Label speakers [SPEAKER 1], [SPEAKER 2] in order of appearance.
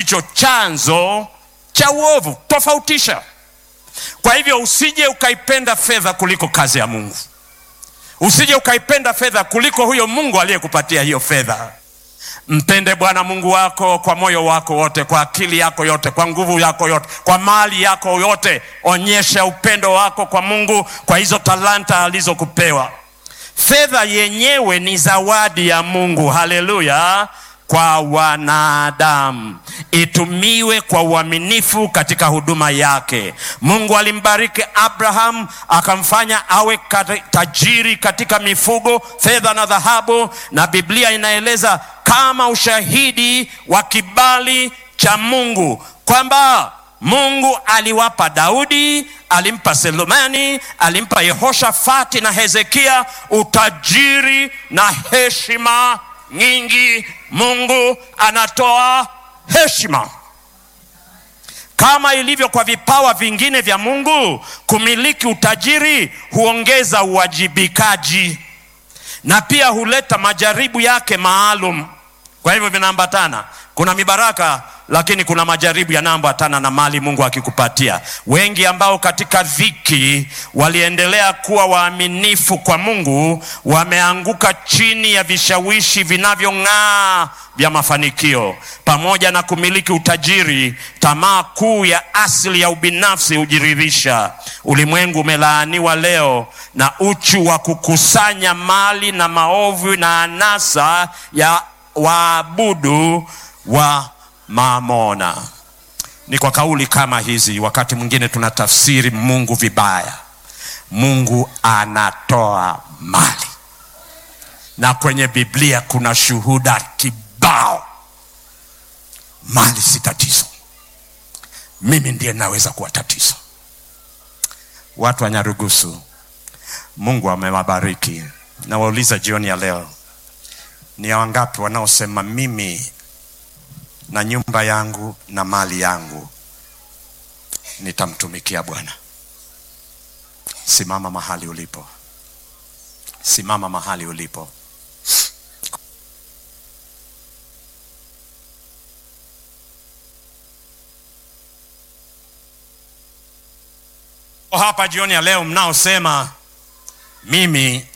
[SPEAKER 1] ndicho chanzo cha uovu. Tofautisha. Kwa hivyo usije ukaipenda fedha kuliko kazi ya Mungu, usije ukaipenda fedha kuliko huyo Mungu aliyekupatia hiyo fedha. Mpende Bwana Mungu wako kwa moyo wako wote, kwa akili yako yote, kwa nguvu yako yote, kwa mali yako yote. Onyesha upendo wako kwa Mungu kwa hizo talanta alizokupewa. Fedha yenyewe ni zawadi ya Mungu, haleluya, kwa wanadamu, itumiwe kwa uaminifu katika huduma yake. Mungu alimbariki Abraham akamfanya awe kati- tajiri katika mifugo, fedha na dhahabu, na Biblia inaeleza kama ushahidi wa kibali cha Mungu kwamba Mungu aliwapa Daudi, alimpa Selemani, alimpa Yehoshafati na Hezekia utajiri na heshima nyingi. Mungu anatoa heshima kama ilivyo kwa vipawa vingine vya Mungu. Kumiliki utajiri huongeza uwajibikaji na pia huleta majaribu yake maalum. Kwa hivyo vinaambatana. Kuna mibaraka lakini kuna majaribu yanayoambatana na mali Mungu akikupatia. Wengi ambao katika dhiki waliendelea kuwa waaminifu kwa Mungu wameanguka chini ya vishawishi vinavyong'aa vya mafanikio. Pamoja na kumiliki utajiri, tamaa kuu ya asili ya ubinafsi hujiririsha. Ulimwengu umelaaniwa leo na uchu wa kukusanya mali na maovu na anasa ya waabudu wa mamona. Ni kwa kauli kama hizi, wakati mwingine tunatafsiri Mungu vibaya. Mungu anatoa mali, na kwenye Biblia kuna shuhuda kibao. Mali si tatizo, mimi ndiye naweza kuwa tatizo. Watu wa Nyarugusu, Mungu amewabariki. Nawauliza jioni ya leo, ni wangapi wanaosema mimi na nyumba yangu na mali yangu nitamtumikia Bwana? Simama mahali ulipo, simama mahali ulipo. Hapa jioni ya leo mnaosema mimi